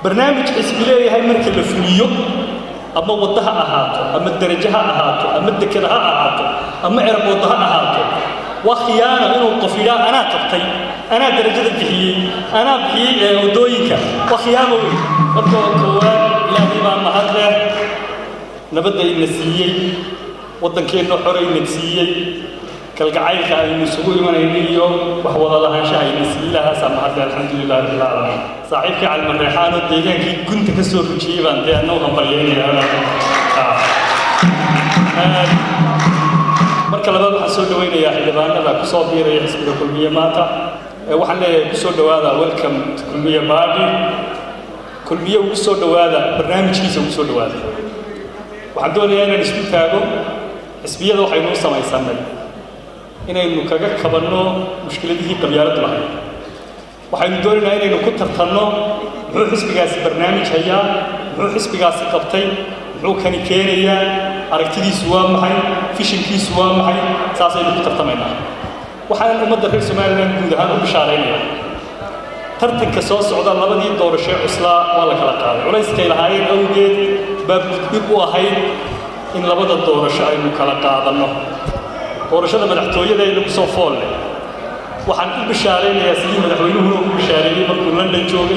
barnaamij xisbi leeyahay marka la fuliyo ama waddo ha ahaato ama derajo ha ahaato ama dekeda ha ahaato ama eraboodo ha ahaato waa khiyaana inuu qof yidhaa anaa qabtay anaa derajada bixiyey anaa bixiyey ee waddooyinka waa khiyaamo wey marka waa koowaad ilaahay baa mahad leh nabadda ina siiyey waddankeenna xorayna siiyey kalgacaylka aynu isugu imanayno iyo wax wada lahaanshaha ayna siiyey ilahaasaa mahad leh alxamdulilah rabbil caalamiin saaxiibkii calmarreexaanoo deegaankii gunta ka soo rujiyey baan dee annagu hambalyeynaya marka labaad waxaan soo dhawaynayaa xildhibaanada ku soo biiraya xisbiga kulmiye maanta waxaan leeyahay ku soo dhowaada welcome to kulmiye party kulmiye ugu soo dhowaada barnaamijkiisa ugu soo dhowaada waxaan doonayaa inaan isku taago xisbiyada waxaynu u samaysanay inaynu kaga kabanno mushkiladihii qabyaaladdu lahayd waxaynu doonaynaa inaynu ku tartanno muxuu xisbigaasi barnaamij hayaa muxuu xisbigaasi qabtay muxuu kani keenayaa aragtidiisu waa maxay fishinkiisu waa maxay saasaynu ku tartamaynaa waxaan ummadda reer somalilan guud ahaan u bishaaraynaya tartanka soo socda labadii doorashee cuslaa waa la kala qaaday culayskay lahaayeen awgeed baa gudbid u ahayd in labada doorasho aynu kala qaadanno doorashada madaxtooyada ee lagu soo fool leh waxaan u bishaaraynayaa sidii madaxweynuhuna ugu bishaareeyey markuu london joogay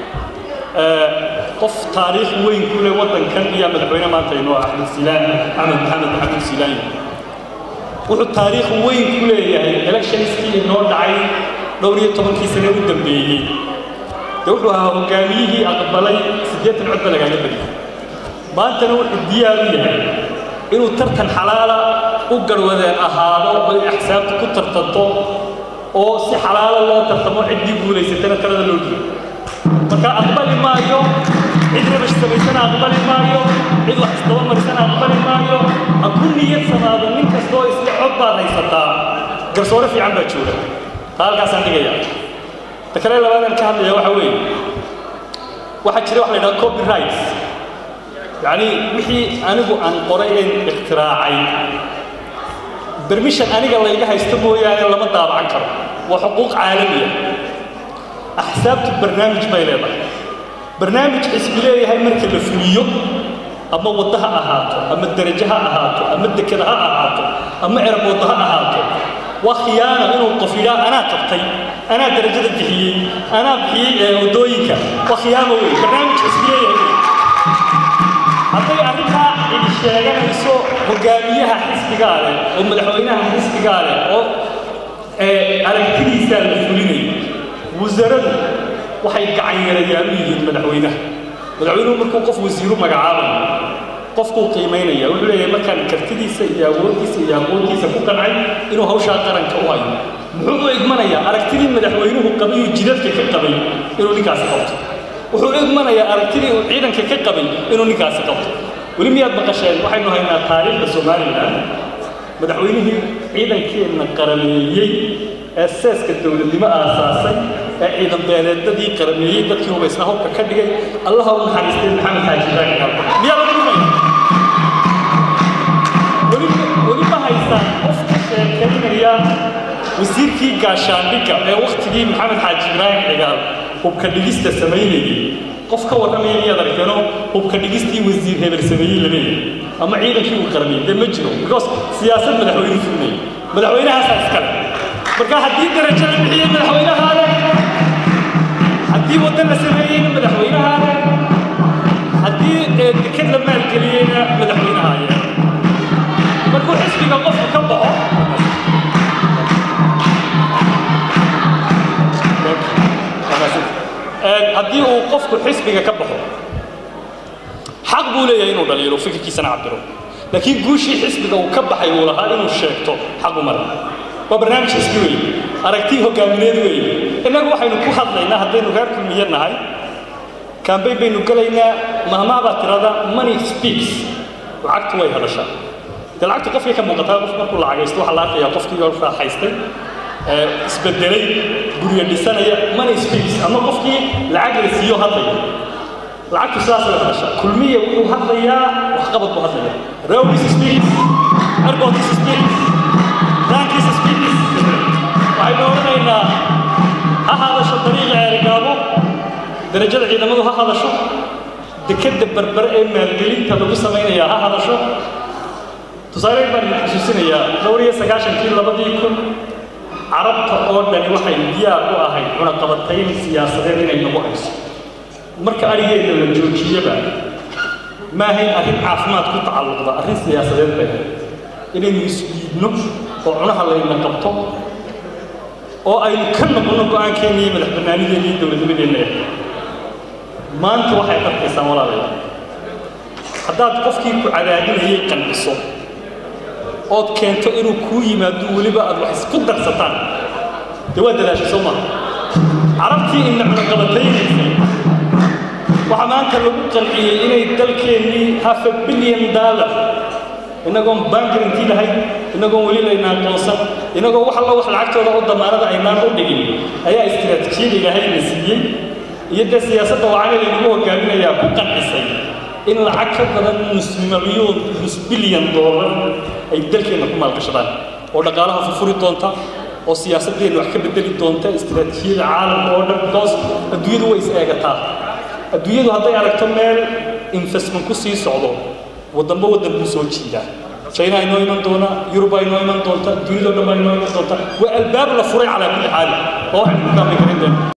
qof taariikh weyn ku leh waddankan iyo madaxweyne maanta inoo ah axmed silaan axmed maxamed maxamuud silaan wuxuu taariikh weyn ku leeyahay electionskii inoo dhacay dhowr iyo tobankii sane u dambeeyey dee wuxuu ahaa hogaamiyihii aqbalay siddeetan cod ba lagaaga badiyay maantana wuxuu diyaar u yahay inuu tartan xalaala u garwadeen ahaado oy axsaabta ku tartanto oo si xalaala loo tartamo ciddii guulaysatana talada loo dhiibo marka aqbali maayo cid rabash samaysana aqbali maayo cid wax isdaba marisana aqbali maayo ha ku niyad samaado nin kastoo iska cod baad haysataa garsoore fiican baa jooga taa halkaasaan dhigaya ta kale labaadaan ka hadlaya waxa weeye waxaa jira wax la yidhaha copyrights yacni wixii anigu aan qoray een ikhtiraacay bermishan aniga layga haysto mooyaane lama daabacan karo waa xuquuq caalamiya axsaabtu barnaamij bay leedahay barnaamij xisbi leeyahay marka la fuliyo ama waddo ha ahaato ama derajo ha ahaato ama dekeda ha ahaato ama eraboodo ha ahaato waa khiyaana inuu qof yidhaa anaa qabtay anaa derajada bixiyey anaa bixiyey waddooyinka waa khiyaamo wey barnaamij xisbi leeyahay hadday arrintaa cidi sheeganayso hogaamiyaha xisbigaa leh oo madaxweynaha xisbigaa leh oo aragtidiisaa la fulinayo wasaradu waxay gacan yarayaan u yihiin madaxweynaha madaxweynuhu markuu qof wasiiru magacaabayo qofkuu qiimaynaya wuxuu leeyahay markaan kartidiisa iyo awooddiisa iyo aqoontiisa ku qancay inuu hawshaa qaranka u hayo muxuu u igmanayaa aragtidii madaxweynuhu qabayuu jidadka ka qabay inuu ninkaasi qabto wuxuu igmanayaa aragtidii uu ciidanka ka qabay inuu ninkaasi qabto weli miyaad maqasheen waxaynu haynaa taariikhda somalilan madaxweynihii ciidankeenna qarameeyey ee seeska dowladnimo aasaasay ee ciidan beeleedadii qarameeyey dadkii hubaysnaa hubka ka dhigay allaha u naxariistay maxamed xaaji ibraahim galba miyaa la dhumaya weli weli ma haysaan qof ka sheekaynaya wasiirkii gaashaandhigga ee wakhtigii maxamed xaaji ibraahim cigaal hubka dhigista samaynayay qof ka warramaya miyaad aragteenoo hubka dhigistii wasiir hebel sameeyey lameeyay ama ciidankii uu qaramiyey dee ma jiro because siyaasad madaxweyne fulmaya madaxweynahaasaa iskale marka haddii darajo la bixiyey madaxweynahaa leh haddii waddan la sameeyeyna madaxweynahaa leh haddii deked la maalgeliyeyna madaxweynahaa leh markuu xisbiga qofku ka baxo haddii uu qofku xisbiga ka baxo xaq buu leeyahay inuu dhaliilo fikirkiisana cabiro laakiin guushii xisbiga uu ka baxay uu lahaa inuu sheegto xaqu mara waa barnaamij xisbi weeye aragtii hogaamineed weeye innagu waxaynu ku hadlaynaa haddaynu reer kulmiye nahay kambayn baynu gelaynaa mahmaa baa tirada money speaks lacagtu way hadashaa dee lacagtu qofkay ka muuqataa qof markuu lacagaysto waxaa la arkayaa qofkii oo raaxaystay isbedelay guryo dhisanaya money speaks ama qofkii lacag la siiyo hadlaya lacagtu sidaas way hadashaa kulmiya wuxuu hadlayaa waxqabad buu hadlaya rawis speaks airportis speaks rankis speaks waxaynu odhanaynaa ha hadasho dariiqa ceerigaabo darajada ciidamadu ha hadasho dekadda berbere ee maalgelinta lagu samaynayaa ha hadasho tusaale baan idin xusuusinayaa dhowr iyo sagaashankii labadii kun carabta oo dhani waxay diyaar u ahayd cunaqabatayn siyaasadeed inay nagu hayso marka arigeedna la joojiyaba ma ahayn arrin caafimaad ku tacalluqda arrin siyaasadeed bay ahayd inaynu isdiidno oo cunaha layna qabto oo aynu ka noqonno go-aankeenna iyo madax bannaanideena iyo dowladnimadeenna maanta waxay qarkaysaan walaalayaal haddaad qofkii ku cadaadinayay qanciso ood keento inuu kuu yimaado weliba aad wax isku darsataan dee waa dadaashay soo maaha carabtii ina cunaqabataynaysay waxaa maanta lagu qanciyey inay dalkeennii half a billion dollar inagoon bangarantii lahayn inagoon weli layna aqoonsan inagoo wax alla wax lacagtooda oo damaanada aynaan u dhigin ayaa istiraatiijiyada ilaahay la siiyey iyo dee siyaasadda wacani laynagu hogaaminayaa ku qancisay in lacag ka badan nus milyuun nus bilyan doolar ay dalkeenna ku maalgashadaan oo dhaqaalaha furfuri doonta oo siyaasadeenna wax ka bedeli doonta istiraatiijiyada caalamka oo dhan because adduunyadu way is eegataa adduunyadu hadday aragto meel investment ku sii socdo waddanba waddan buu soo jiidaa china inoo iman doona yurub baa inoo iman doonta dunidao dhan baa inoo iman doonta waa albaab la furay calaa kulli xaal oo waxaynu ku kaamli karin doona